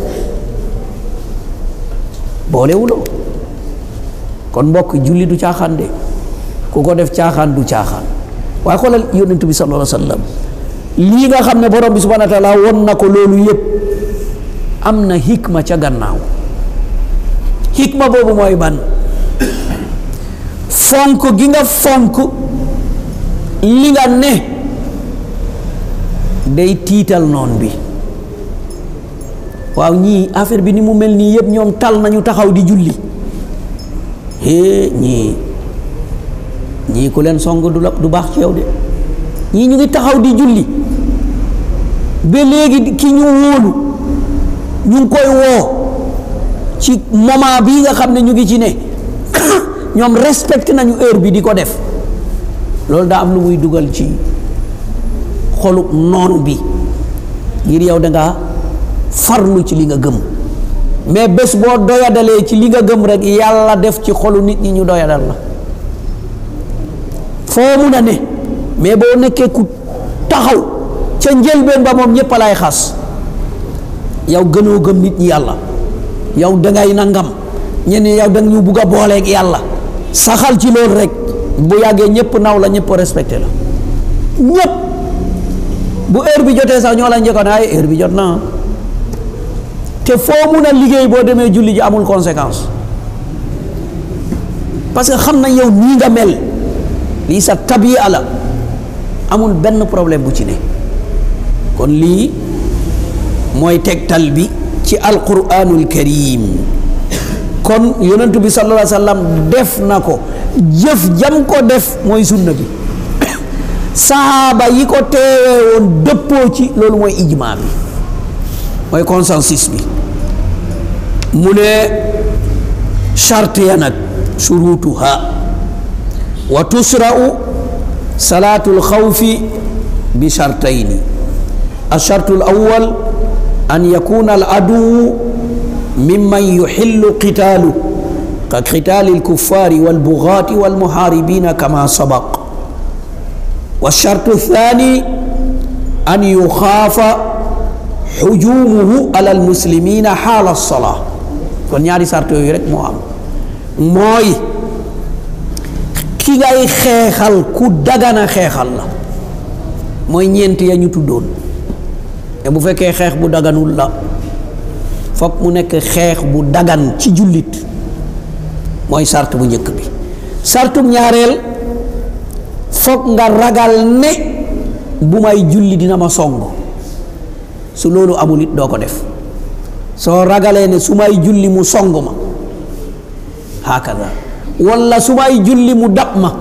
boolewuloo kon mbokk julli du caaxaan de ku ko def caaxaan du caaxaan waaye xoolal yonent bi sallallahu alayhi wa sallam lii nga xam ne borom bi subhanahu wa taala won na ko loolu yépp am na hikma ca gannaaw hikma boobu mooy ban fonk gi nga fonk li nga ne day tiital noon bi waaw ñii affaire bi ni mu mel nii yëpp ñoom tal nañu taxaw di julli hee ñii ñii ku leen song du la du baax ci yow de ñii ñu ngi taxaw di julli ba léegi ki ñu wóolu ñu ngi koy woo ci moment bii nga xam ne ñu ngi ci ne ñoom respecté nañu heure bi di ko def loolu daa am lu muy dugal ci xolub noon bi ngir yow da nga farlu ci li nga gëm mais bés boo doyadalee ci li nga gëm rek yàlla def ci xolu nit ñi ñu doyadal la foo mun a ne mais boo nekkee ku taxaw ca njëlbeen ba moom ñëpp lay xas yow gënoo gëm nit ñi yàlla yow dangay nangam ñenn yow danga ñu bugg a booleeg yàlla saxal ci loolu rek bu yàggee ñëpp naw la ñëpp respecté la ñëpp bu heure bi jotee sax ñoo la njëkkoon ay heure bi jot na te foo mun a liggéey boo demee julli ji amul conséquence parce que xam na yow nii nga mel lii sa tabiya la amul benn problème bu ci ne kon lii mooy tegtal bi ci alquranul karim kon yonentu bi sallallahu alayhi wa sallam def na ko jëf jam ko def mooy sunna bi sahaaba yi ko teewee woon dëppoo ci loolu mooy ijma bi mooy consensus bi mu ne charte ya nag shurutuha wa tusra'u salatu lxawfi bi chartayni alchartu alawal an yakuna aladu mimman yuxillu qitaalu ka qitaali alkuffari walbugaati walmuharibina kama sabaq والشرط الثاني أن يخاف حجومه على المسلمين حال الصلاة kon ñaari sart yooyu rek moo am mooy ki ngay xeexal ku dagana xeexal la mooy ñeent ya ñu tuddoon te bu fekkee xeex bu daganul la fokk mu nekk xeex bu dagan ci jullit mooy sart bu njëkk bi sartum ñaareel fokk nga ragal ne bu may julli dina ma song su loolu amul it doo ko def soo ragalee ne su may julli mu song ma hakada walla su may julli mu dab ma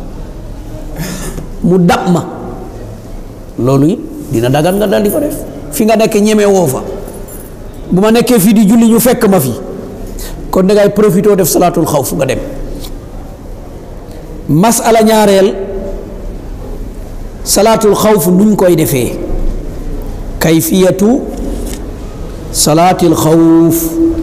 mu dab ma loolu it dina dagan nga dal di ko def fi nga nekk ñeme woo fa bu ma nekkee fii di julli ñu fekk ma fi kon da ngay profité def salaatul xawf nga dem masala ñaareel salaatul xawf nuñ koy defee kayfiyatu salaatil xawf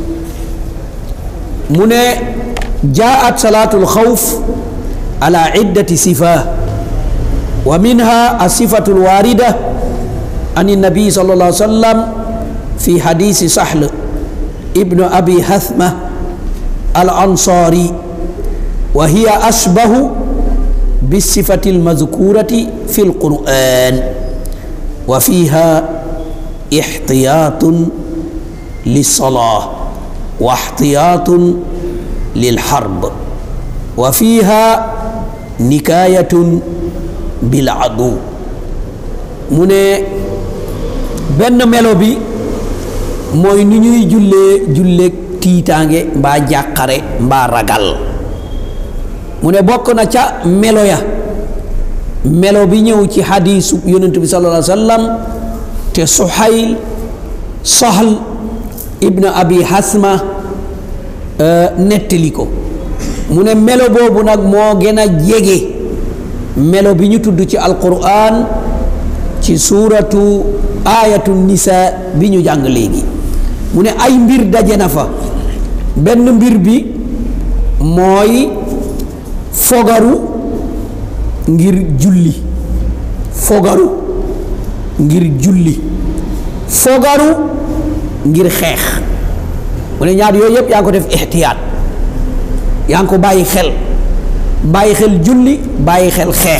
mu ne jaat salaatul xawf ala iddati sifa wa minha asifatu alwarida an النبي صلى الله عليه وسلم في حديث سحل ابن أبي هثمة الأنصاري وهي أشبه بالصفة المذكورة في القرآن وفيها احتياط للصلاة واحتياط للحرب وفيها نكاية بالعدو من benn melo bi mooy ni ñuy jullee julleeg tiitaange mbaa jàqare mbaa ragal mu ne bokk na ca melo ya melo bi ñëw ci xadiisu yonent bi sallallahu alayhi wa sallam te suhayl sahl ibn abi hasma nettali ko mu ne melo boobu nag moo gën a jege melo bi ñu tudd ci alquran ci suuratu aayatu nisa bi ñu jàng léegi mu ne ay mbir daje na fa benn mbir bi mooy fogaru ngir julli fogaru ngir julli fogaru ngir xeex mu ne ñaar yooyu yëpp yaa ngi ko def ixtiyaat yaa ngi ko bàyyi xel bàyyi xel julli bàyyi xel xeex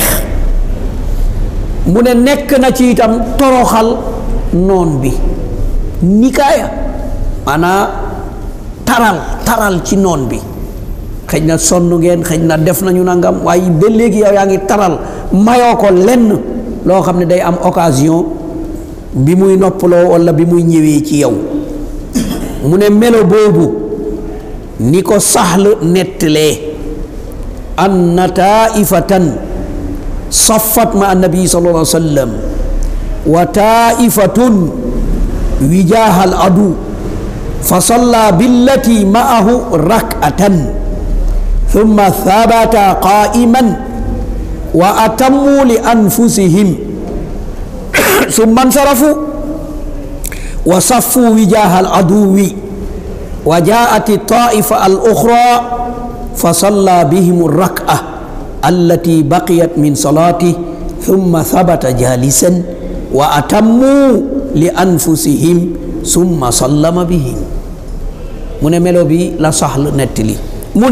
mu ne nekk na ci itam toroxal noon bi nikaaya maanaa taral taral ci noon bi xëj na sonn ngeen xëj na def nañu nangam waaye ba léegi yow yaa ngi taral mayoo ko lenn loo xam ne day am occasion bi muy noppaloo walla bi muy ñëwee ci yow mu ne melo boobu ni ko saxl nettalee anna taaifatan saffat ma annabi sallallahu alayhi wa sallam wa taifatun wijaha al adu fa salla billati ma'ahu rak'atan thumma thabata qa'iman wa atammu li anfusihim thumma insarafu wa saffu wijaha al aduwi wa ja'at الطائفة الأخرى فصلى بهم الركعة التي بقيت من صلاته ثم ثبت جالسا وأتموا لأنفسهم ثم سلم بهم من ملو بي لا سهل نتلي من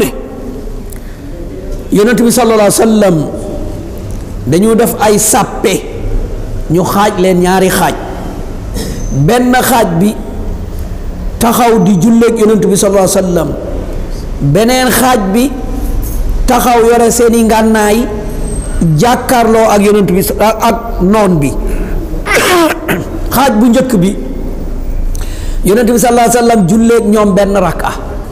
يونت بي صلى الله عليه وسلم dañu def ay sàppe ñu xaaj leen ñaari xaaj benn xaaj bi taxaw di julleeg yonent bi sallallahu alayhi wa sallam beneen xaaj bi taxaw yore seeni ngànnaay jàkkaarloo ak yonent bi ak noon bi xaaj bu njëkk bi yonent bi sallallahu alayhi wa sallam julleeg ñoom benn rakka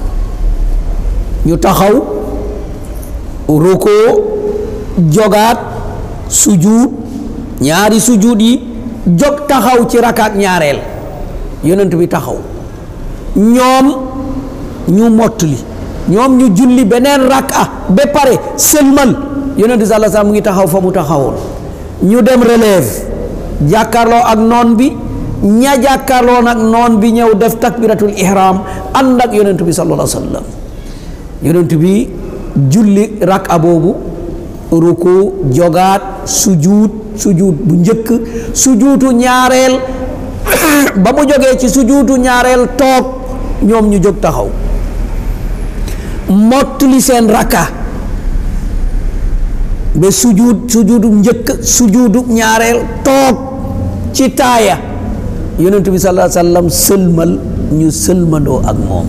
ñu taxaw rukoo jogaat sujuud ñaari sujuud yi jog taxaw ci rakaat ñaareel yonent bi taxaw ñoom ñu mottali ñoom ñu julli beneen rakka ba pare sëlmal yonent bi sallallahu alayhi wasallam mu ngi taxaw fa mu taxawoon ñu dem relève jàkkaarloo ak noon bi ña jàkkaarloo nag noon bi ñëw def takbiratul ihram ànd ak yonent bi sallallahu alayhi wasallam yonent bi julli rakka boobu ruku jogaat sujuud sujuud bu njëkk sujuutu ñaareel ba mu jógee ci sujuutu ñaareel toog ñoom ñu jóg taxaw mottali seen rakka ba sujuud sujuudu njëkk sujuudu ñaareel toog ci taaya yonent bi sallallahu alayhi wa sallam sëlmal ñu sëlmandoo ak moom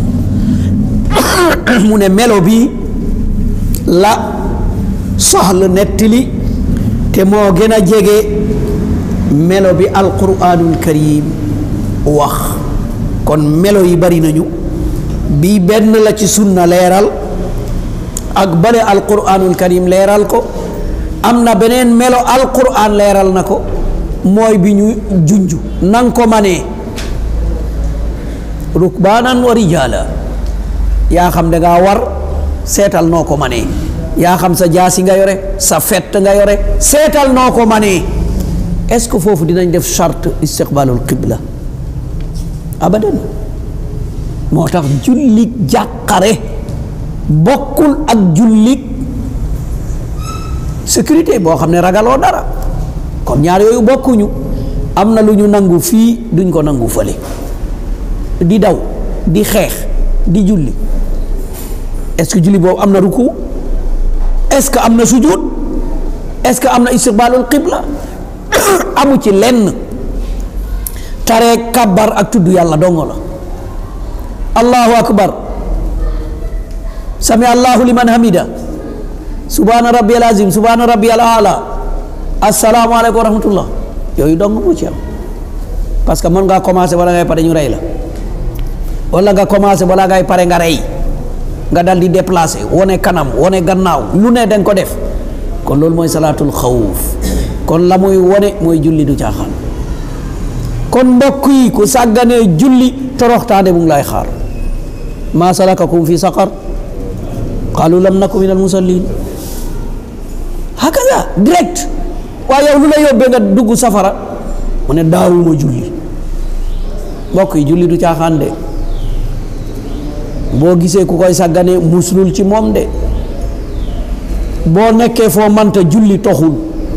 mu ne melo bi la soxla nettali te moo gën a jege melo bi alquranul karim wax kon melo yi bari nañu bii benn la ci sunna leeral ak bële alquranul karim leeral ko am na beneen melo alquran leeral na ko mooy bi ñu junju nang ko manee rukbaanan wa rijaala yaa xam da ngaa war seetal noo ko manee yaa xam sa jaasi nga yore sa fett nga yore seetal noo ko manee est-ce que foofu dinañ def charte istiqbalul qibla abadan moo tax jullit jàqare bokkul ak jullit sécurité boo xam ne ragaloo dara kon ñaar yooyu bokkuñu am na lu ñu nangu fii duñ ko nangu fële di daw di xeex di julli est-ce que julli boobu am na ruku est-ce que am na sujud est-ce que am na istiqbalul qibla amu ci lenn taree kabbar ak tudd yàlla dongo la allahu akbar sami allahu liman hamida subhana rabbiyal azim subhana rabbiyal ala assalaamu aleykum wa rahmatullah yooyu dong mu ci am parce que mën ngaa commencé wala ngay pare ñu rey la wala nga commencé wala ngay pare nga rey nga dal di déplacé wone kanam wone gannaaw lu ne danga ko def kon loolu mooy salaatul xawuf kon la muy wone mooy julli du caaxaan kon mbokk yi ku sàgganee julli toroxtaane mu ngi lay xaar maa salakakum fi saqar qaalu lam naku min al musallin hakaza direct waaye yow lu la yóbbee nga dugg safara mu ne daawuma julli mbokk yi julli du caaxaan de boo gisee ku koy sàggane muslul ci moom de boo nekkee foo manta julli toxul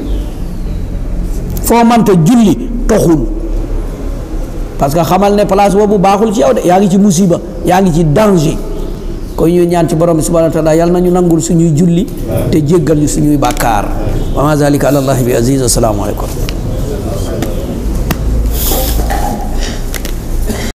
foo manta julli toxul parce que xamal ne place boobu baaxul ci yow de yaa ngi ci musiba yaa ngi ci danger kon ñu ñaan ci borom bi subhanahu wa taala yàlla nañu nangul suñuy julli te jéggal ñu suñuy bàkkaar wa ma zalika ala allahi bi aziz assalaamu aleykum